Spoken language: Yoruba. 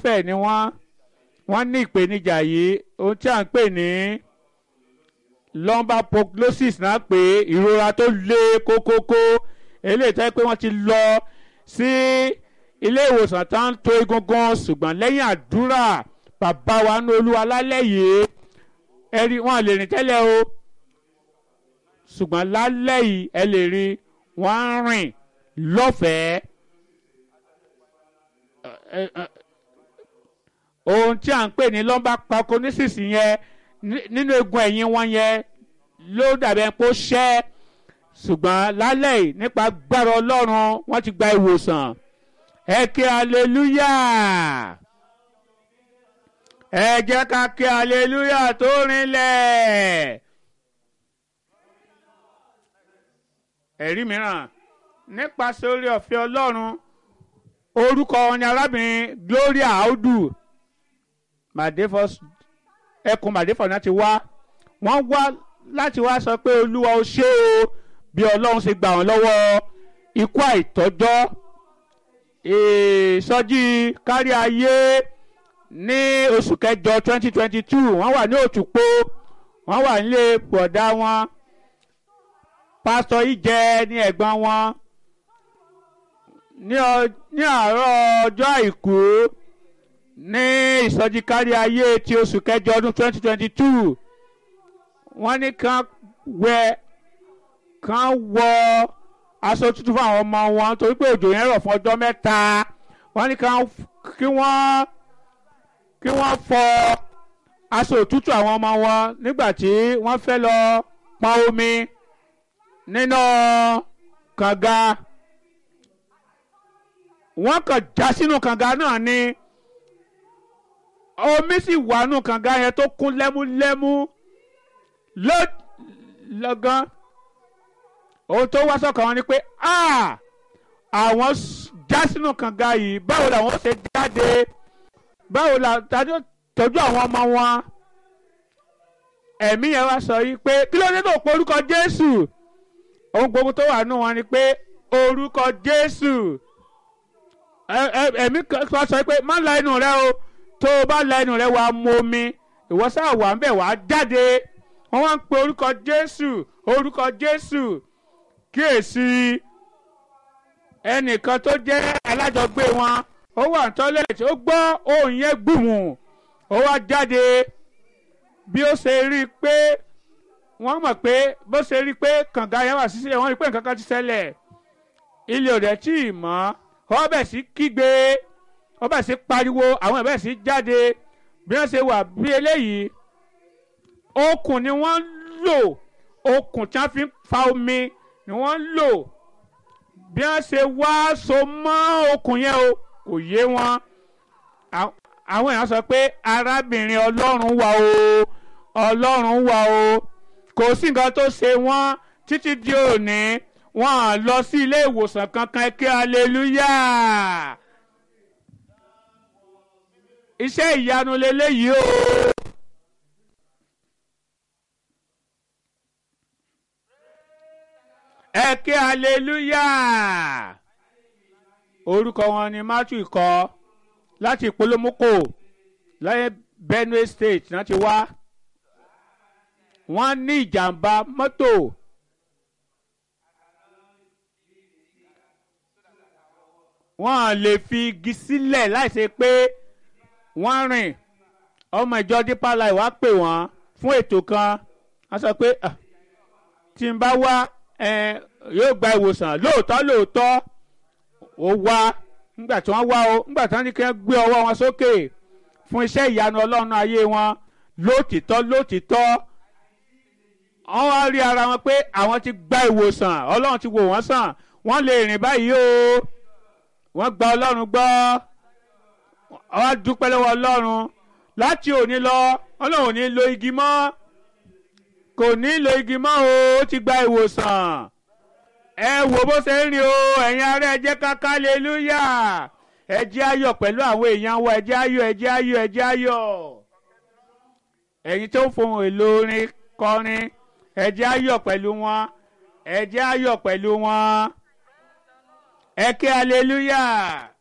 lọ́fẹ̀ẹ́ ni wọ́n wọ́n ní ìpèníjà yìí ohun tí à ń pè ní lumbar punctulosis náà pé ìrora tó le kókókó eléyìí tó yẹ pé wọ́n ti lọ sí ilé ìwòsàn tó ń to egungun ṣùgbọ́n lẹ́yìn àdúrà bàbá wa ní olúwa lálẹ́ yìí ẹ̀rí wọn lè rìn tẹ́lẹ̀ o ṣùgbọ́n lálẹ́ yìí ẹ lè rí wọ́n ń rìn lọ́fẹ̀ẹ́ ohun tí à ń pè ní lumbar punctulosis yẹn nínú egun ẹ̀yìn wọn yẹn ló dàbí ẹni pé ó ṣẹ́ ṣùgbọ́n lálẹ́ yìí nípa gbára ọlọ́run wọ́n ti gba ìwòsàn ẹ kí aleluya ẹ jẹ́ ká kí aleluya tó rinlẹ̀. ẹ̀rí mìíràn nípasẹ̀ orí ọ̀fẹ́ ọlọ́run orúkọ wọn ni arábìnrin Gloria Audu Madefos ẹkùn Madefos náà ti wá wọ́n wá láti wá sọ pé olúwa ó ṣé o bí ọlọ́run ṣe gbà wọ́n lọ́wọ́ ikú àìtọ́jọ́ ìsọjí kárí ayé ní oṣù kẹjọ twenty twenty two wọ́n wà ní òtúpó wọ́n wà nílé bọ̀dá wọn pásítọ̀ ìjẹ ní ẹ̀gbọ́n wọn ní àárọ̀ ọjọ́ àìkú ní ìsọjí kárí ayé ti oṣù kẹjọ ọdún twenty twenty two wọ́n ní kàn wẹ kàn wọ aṣọ tútù fún àwọn ọmọ wọn torí pé òjò yẹn rọ̀ fún ọjọ́ mẹ́ta wọ́n ní kàn kí wọ́n kí wọ́n fọ aṣọ òtútù àwọn ọmọ wọn nígbà tí wọ́n fẹ́ lọ pọn omi nínú kànga wọ́n kàn já sínú kànga náà ni omi sì wà nù kànga yẹn tó kún lẹ́múlẹ́mú lọ́gán ohun tó wá sọ́kàn wọn ni pé àwọn já sínú kànga yìí báwo làwọn ṣe jáde báwo la tàbí tọ́jú àwọn ọmọ wọn ẹ̀mí yẹn wá sọ yìí pé kí ló dé tó pọ̀ orúkọ Jésù ohun gbogbo tó wà nù wọn ni pé orúkọ Jésù ẹ̀mí kan sọ pé má la inú rẹ o tó o bá la inú rẹ wàá mu omi ìwọ sáà wà ń bẹ̀ wàá jáde wọ́n wá ń pe orúkọ Jésù orúkọ Jésù kíyèsí ẹnìkan tó jẹ́ alájọgbé wọn ó wà ní tọ́lẹ̀tì ó gbọ́ ohùn yẹn gbùmù ó wá jáde bí ó ṣe rí i pé wọ́n mọ̀ pé bó ṣe rí i pé kànga yẹn wà sísè wọ́n rí i pé nǹkan kan ti ṣẹlẹ̀ ilé ò dẹ̀ tí ì mọ́ ó bẹ̀ sí kígbe ó bẹ̀ sí pariwo àwọn ẹ̀ bẹ̀ sí jáde bí wọ́n ṣe wà bí eléyìí okùn ni wọ́n lò okùn tí wọ́n fi ń fa omi ni wọ́n lò bí wọ́n ṣe wá so mọ́ okùn yẹn o kò yé wọn àwọn èèyàn sọ pé arábìnrin ọlọ́run wà o ọlọ́run wà o kò sí nǹkan tó ṣe wọ́n títí di òní wọ́n á lọ sí ilé ìwòsàn kankan kí aleluya iṣẹ́ ìyanu lélẹ́yìí o. ẹ kí aleluya orúkọ wọn ni matthew kọ láti ìpolómókò lẹ́yìn benue state náà ti wá wọ́n ní ìjàmbá mọ́tò wọ́n lè fi igi sílẹ̀ láìsí pé wọ́n rìn ọmọ ìjọ Deeper Life wá pè wọ́n fún ètò kan wọ́n sọ pé tí n bá wá yóò gba ìwòsàn lóòótọ́ lóòótọ́ ó wá nígbà tí wọ́n wá o nígbà tí wọ́n ní kí wọ́n gbé ọwọ́ wọn sókè fún iṣẹ́ ìyanu ọlọ́run ayé wọn lótìtọ́ lótìtọ́ wọ́n wá rí ara wọn pé àwọn ti gba ìwòsàn ọlọ́run ti wò wọ́n sàn wọ́n lè rìn báyìí o wọ́n gba ọlọ́run gbọ́ wọ́n dúpẹ́ lọ́wọ́ ọlọ́run láti òní lọ ọlọ́run ò ní lo igi mọ́ kò ní lo igi mọ́ o ó ti gba ìwòsàn ẹ wò bó ṣe ń rìn o ẹ̀yin ará ẹ jẹ́ ká hallelúyà ẹ jẹ́ ayọ̀ pẹ̀lú àwọn èèyàn wa ẹ jẹ́ ayọ̀ ẹ jẹ́ ayọ̀ ẹ jẹ́ ayọ̀ ẹ̀yin tó ń fohùn èlò orin kọrin ẹ jẹ́ ayọ̀ pẹ̀lú wọn ẹ jẹ́ ayọ̀ pẹ̀lú wọn ẹ ké hallelúyà.